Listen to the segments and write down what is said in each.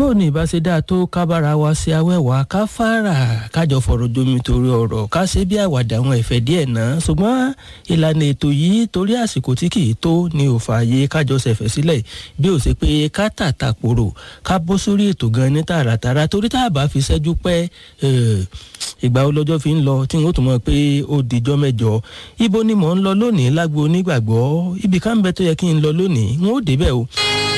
bó ní ìbá ṣe dáa tó kábàárà wa ṣe awẹ́wà ká fara kájọ fọ̀rọ̀ jomi torí ọ̀rọ̀ ká ṣe bí àwàdà àwọn ẹ̀fẹ̀ díẹ̀ náà ṣùgbọ́n ìlànà ètò yìí torí àsìkò tí kì í tó ní ò fààyè kájọ ṣẹ̀fẹ̀ sílẹ̀ bí ó ṣe pé ká tàtà pòrò ká bọ́ sórí ètò gan ní tààràtàrà torí tá a bá fi ṣẹ́jú pẹ́ ìgbà olọ́jọ́ fi ń lọ tí n ó tún mọ̀ pé ó dijọ́ mẹ́jọ ibo ni mò ń lọ lónìí lágbo onígbàgbọ́ ibì kan ń bẹ tó yẹ kí n lọ lónìí n ó débẹ̀ o.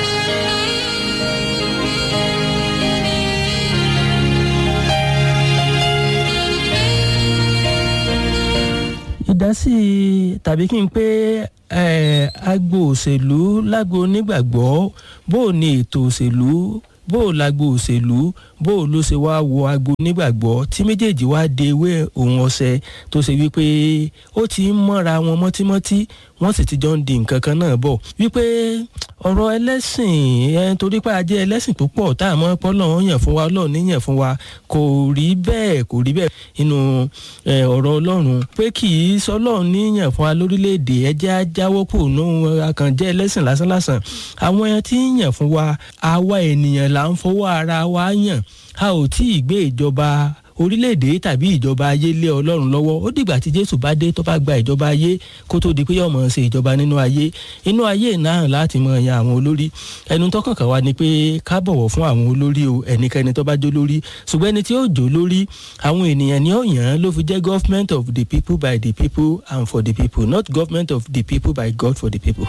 ìdásí tàbí kí n pé agbo òṣèlú lágbo onígbàgbọ́ bó o ní ètò òṣèlú bó o lágbo òṣèlú bó o ló ṣe wáá wo agbo onígbàgbọ́ tí méjèèjì wáá de ewé òun ọ̀sẹ̀ tó ṣe wípé ó ti ń mọ́ra wọn mọ́tímọ́tí wọ́n sì ti jọ ń di nǹkan kan náà bọ̀ wípé ọ̀rọ̀ ẹlẹ́sìn ẹ torí pé a jẹ́ ẹlẹ́sìn púpọ̀ tá a mọ̀ pé ọlọ́run yàn fún wa ọlọ́run níyàn fún wa kò rí bẹ́ẹ̀ kò rí bẹ́ẹ̀ nínú ọ̀rọ̀ ọlọ́run pé kì í sọlọ́run níyàn fún wa lórílẹ̀‐èdè ẹ jẹ́ ajáwọ́ kù nù akànjẹ́ ẹlẹ́sìn lásánlásán àwọn ẹran tí ń yàn fún wa àwa ènìyàn là ń fọwọ́ ara wa yàn a ò tí ì gbé ìjọba orílẹ̀-èdè tàbí ìjọba ayé lé ọlọ́run lọ́wọ́ ó dìgbà tí jésù bá dé tó bá gba ìjọba ayé kó tó di pé yóò mọ̀ ṣe ìjọba nínú ayé inú ayé náà láti mọ̀ yan àwọn olórí ẹnu tó kàn kàn wá ni pé ká bọ̀wọ̀ fún àwọn olórí o ẹnikẹ́ni tó bá jó lórí ṣùgbọ́n ẹni tí ó jó lórí àwọn ènìyàn ni ó yàn án ló fi jẹ́ government of the people by the people and for the people not government of the people by God for the people.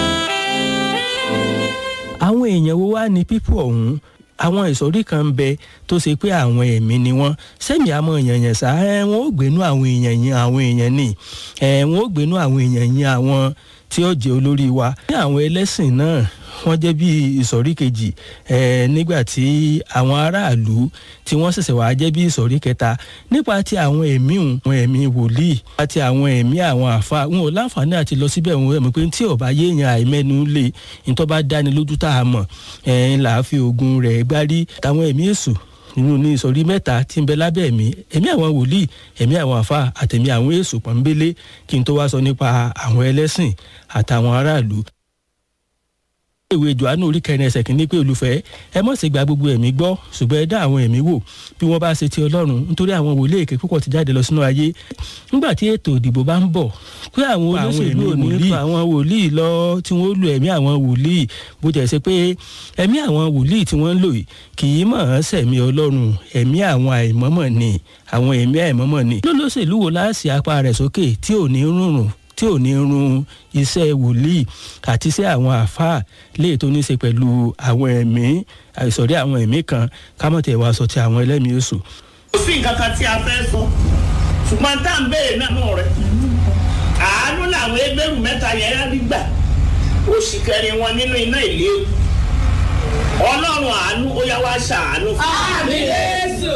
àwọn èèyàn wo wá ní people ọ̀hún àwọn ìsọ̀rí kan ń bẹ tó ṣe pé àwọn ẹ̀mí ni wọ́n sẹ́mi àmọ́ èèyàn yẹn sá ẹ̀ wọ́n ó gbénú àwọn èèyàn yẹn àwọn èèyàn ni ẹ̀ wọ́n ó gbénú àwọn èèyàn yẹn àwọn tí ó jẹ́ olórí wa. ní àwọn ẹlẹ́sìn náà wọ́n jẹ́ bí ìsọ̀rí kejì ẹ̀ nígbà tí àwọn aráàlú tí wọ́n ṣẹ̀ṣẹ̀ wá jẹ́ bí ìsọ̀rí kẹta nípa ti àwọn ẹ̀mí àwọn ẹ̀mí wòlíì àti àwọn ẹ̀mí àwọn àfa wọn ò láǹfààní àti lọ síbẹ̀ wọn ẹ̀mí pé tí ọba yéèyàn àìmẹ́nu lè nítorí bá dáni lójú tá a mọ̀ ẹ̀ ń là á fi oògùn rẹ̀ gbárí táwọn ẹ̀mí èṣù nínú ní ìsọ̀rí mẹ́ta tí ń bẹ lábẹ́ ẹ̀mí ẹ̀mí àwọn wòlíì ẹ̀mí àwọn àfa àtẹ̀mí àwọn èṣù pọ̀nbélé kí n tó wá sọ nípa àwọn ẹlẹ́sìn àtàwọn aráàlú ìwé johannu orí kẹrin ẹsẹ̀ kìíní pé olùfẹ́ ẹ mọ̀ sí gba gbogbo ẹ̀mí gbọ́ ṣùgbọ́n ẹ dá àwọn ẹ̀mí wò bí wọ́n bá ṣe ti ọlọ́run nítorí àwọn wòlíì èké púpọ̀ ti jáde lọ sínú ayé nígbà tí ètò ìdìbò bá ń bọ̀ pé àwọn olóṣèlú ò ní fa àwọn wòlíì lọ tí wọ́n lu ẹ̀mí àwọn wòlíì bó jẹ́ ṣe pé ẹ̀mí àwọn wòlíì tí wọ́n ń lò yìí kì í mọ̀ ọ́n sẹ̀mí ọlọ́run ẹ̀mí àwọn àìmọ́mọ̀ ni àwọn ẹ̀mí àìmọ́mọ̀ ni lólóṣèlú wo láàṣì apá rẹ̀ sókè tí ò ní rúnrùn tí ò ní run iṣẹ́ wòlíì àti iṣẹ́ àwọn àáfàá léè tó ní í ṣe pẹ̀lú àwọn ẹ̀mí àìsọ̀rí àwọn ẹ̀mí kan kámọ̀tẹ̀ wá sọ ti àwọn ẹlẹ́mìí oṣù. kò sí nǹkan kan tí a fẹ́ sọ ṣùgbọ́n tá à ń béèrè náà náà rẹ̀ àánú làwọn ẹgbẹ́rún mẹ́ta yẹn rí gbà oṣù kẹrin wọn nínú iná ìléwu ọlọ́run àánú ó yá wá ṣàánú fún àmì jésù.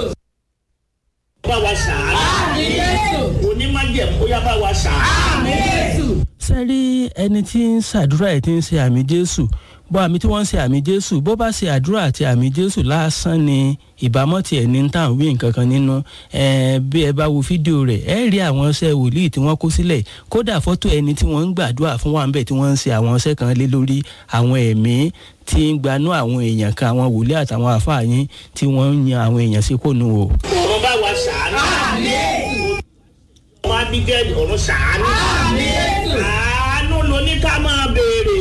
bá wa ṣàánú àmì jésù. onímọ̀jẹ̀mú ó yá bá wa ṣàánú. àmì jésù. sẹ́rí ẹni tí ń ṣàdúrà ẹ̀ tí ń ṣe àmì jésù bó àmì tí wọ́n ń ṣe àmì jésù bó bá ṣe àdúrà àti àmì jésù lásán ni ìbámọ́ tiẹ̀ ní tàn wí nǹkan kan nínú bí ẹ bá wo fídíò rẹ̀ ẹ rí àwọn iṣẹ́ wòlíì tí wọ́n kó sílẹ̀ kódà fọ́tò ẹni tí wọ́n ń gbàdúrà fún wa ń bẹ̀ tí wọ́n ń ṣe àwọn iṣẹ́ kan lé lórí àwọn ẹ̀mí tí ń gbanú àwọn èèyàn kan àwọn wòlíì àtàwọn àfààyàn tí wọ́n ń yan àwọn èèyàn sí kónú o. ọ̀run bá wa ṣàánú. àmì jésù. ọmọ abigail ọ̀run ṣàánú. àmì jésù. àánú ló ní ká máa béèrè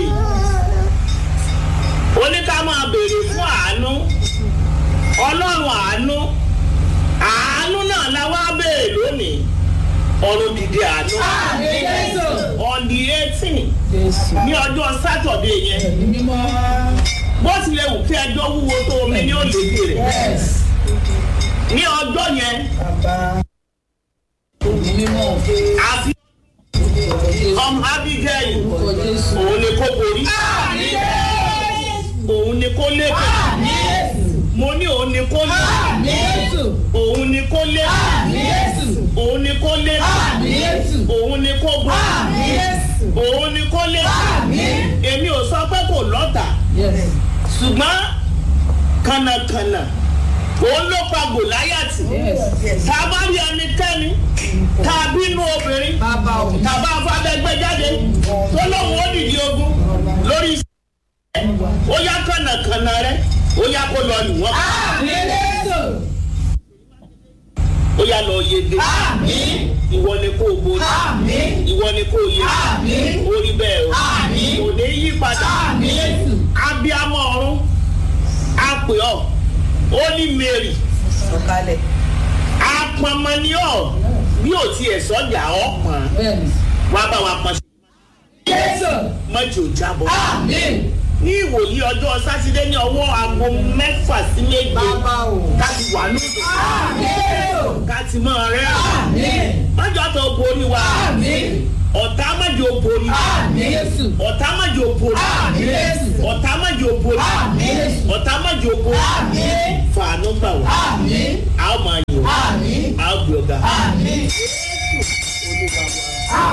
ó ní ká máa béèrè fún àánú ọlọ́run àánú àánú náà la wá béèrè lónìí ọ̀run dìde àánú àmì jésù. on the eighteen jésù. ní ọjọ́ sátọ̀dé yẹn ẹ̀mí mímọ́. bó tilẹ̀ wù kí ẹjọ́ wúwo tó omi ní òlèdè rẹ̀ yes. ní ọjọ́ yẹn bàbá. ẹ̀mí mímọ́. àfi ọmọ abigail orúkọ jésù. òun ni kó borí àmì jésù. òun ni kó lékè àmì jésù. mo ní òun ni kó lékè àmì jésù. òun ni kó lékè àmì jésù. òun ni kó lékè àmì jésù. òun ni kó gbọ́ àmì jésù. òun ni kó lékè àmì. èmi ò sọ pé kò lọ́tà yes. ṣùgbọ́n kànnàkànnà òun ló pa gòláyàtì yes. tá a bá rí ẹnikẹ́ni tá a bínú obìnrin bàbá o. tàbá afábẹ́gbẹ́ jáde tó lóun ó dìde ogun lórí iṣẹ́ ó yá kànnàkànnà rẹ ó yá kó lọ lù wọ́n Àmín Jésù. ó yá lọ yege Àmín. ìwọ ni kó o borí Àmín. ìwọ ni kó o yege Àmín. ó rí bẹ́ẹ̀ o Àmín. kò ní yí padà Àmín Jésù. abiyamọ ọ̀run a pè ọ́ ó ní Mary Sọ̀kalẹ̀. apọnmọ ni ọ́ bí ò tiẹ̀ sọ́jà ọ́ pọ̀n Bẹ́ẹ̀ni. wá bá wa pọ̀n sí Jésù. mọ́jì ò jábọ̀ Àmín. ní ìwòyí ọjọ́ sátidé ní ọwọ́ aago mẹ́fà sí méje Bàbá o. ká ti wà lóde Àmín Jésù. ká ti mọ́ rẹ́ Àmín. mọ́jọ́ tó borí wa Àmín. ọ̀tá mọ́jọ́ borí Àmín Jésù. ọ̀tá mọ́jọ́ borí Àmín Jésù. ọ̀tá mọ́jọ́ borí Àmín Jésù. ọ̀tá mọ́jọ́ borí Àmín. fàánú gbà wá Àmín. a ó máa yọ̀ Àmín. a ó gbé ọ̀gá. Àmín. Olúwa wa.